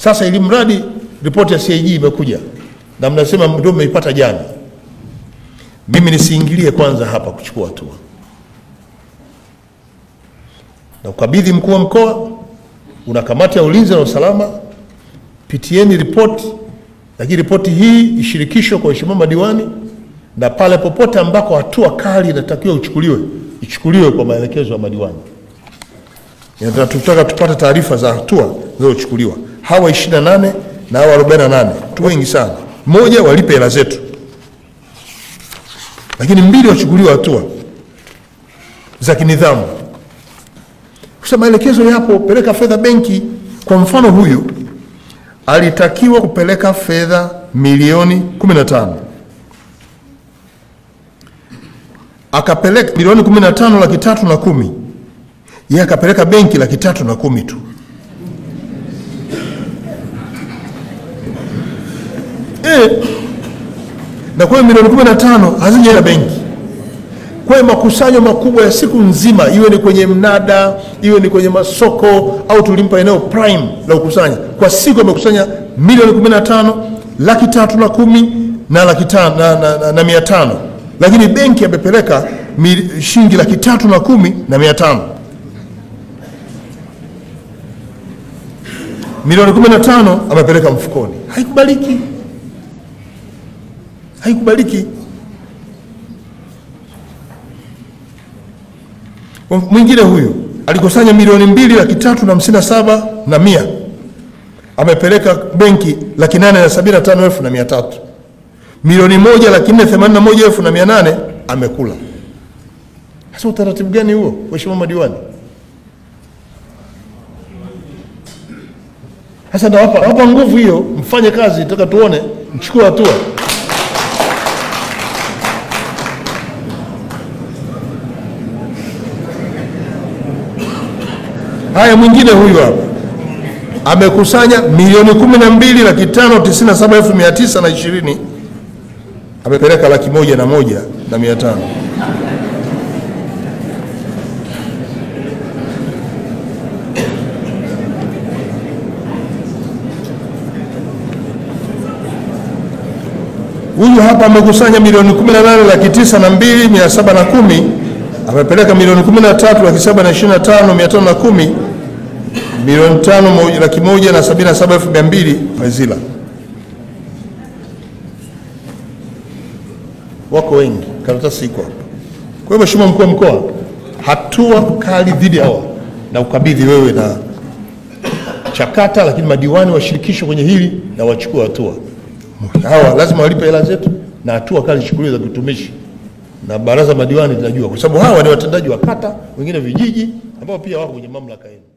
Sasa ili mradi ripoti ya CAG imekuja na mnasema ndio mmeipata jana, mimi nisiingilie kwanza hapa kuchukua hatua na ukabidhi mkuu wa mkoa, una kamati ya ulinzi na usalama, pitieni ripoti, lakini ripoti hii ishirikishwe kwa waheshimiwa madiwani, na pale popote ambako hatua kali inatakiwa ichukuliwe ichukuliwe kwa maelekezo ya madiwani. Inataka tutaka tupate taarifa za hatua zilizochukuliwa. Hawa 28 na hawa 48 tu wengi sana, moja walipe hela zetu, lakini mbili wachukuliwe hatua za kinidhamu. Sasa maelekezo yapo, peleka fedha benki. Kwa mfano, huyu alitakiwa kupeleka fedha milioni 15 akapeleka milioni 15 laki tatu na kumi, yeye akapeleka benki laki tatu na kumi tu. E, na kwa hiyo milioni 15 hazijaenda benki kwa hiyo makusanyo makubwa ya siku nzima, iwe ni kwenye mnada, iwe ni kwenye masoko, au tulimpa eneo prime la kukusanya, kwa siku amekusanya milioni 15 laki tatu na kumi na laki tano na, na, na, na mia tano, lakini benki amepeleka mil- shilingi laki tatu na kumi na mia tano. Milioni 15 amepeleka mfukoni. Haikubaliki, haikubaliki. Mwingine huyu alikusanya milioni mbili laki tatu na hamsini na saba na mia amepeleka benki laki nane na sabini na tano elfu na mia tatu milioni moja laki nne themanini na moja elfu na mia nane amekula. Sasa utaratibu gani huo, waheshimiwa madiwani? Sasa nawapa nawapa nguvu hiyo, mfanye kazi, nataka tuone, mchukue hatua. Haya, mwingine huyu hapa amekusanya milioni kumi na mbili laki tano tisini na saba elfu mia tisa na ishirini amepeleka laki moja na moja na mia tano. Huyu hapa amekusanya milioni kumi na nane laki tisa na mbili mia saba na kumi amepeleka milioni kumi na tatu laki saba na ishirini na tano mia tano na kumi milioni tano moja, laki moja na sabini na saba elfu mia mbili Fazila. Wako wengi, karatasi iko hapa. Kwa hiyo Mheshimiwa mkuu wa mkoa, hatua kali dhidi hawa na ukabidhi wewe na chakata, lakini madiwani washirikishwe kwenye hili na wachukue hatua. Hawa lazima walipe hela zetu na hatua kali zichukuliwe za kitumishi na baraza madiwani linajua, kwa sababu hawa ni watendaji wa kata, wengine vijiji, ambao pia wako kwenye mamlaka yenu.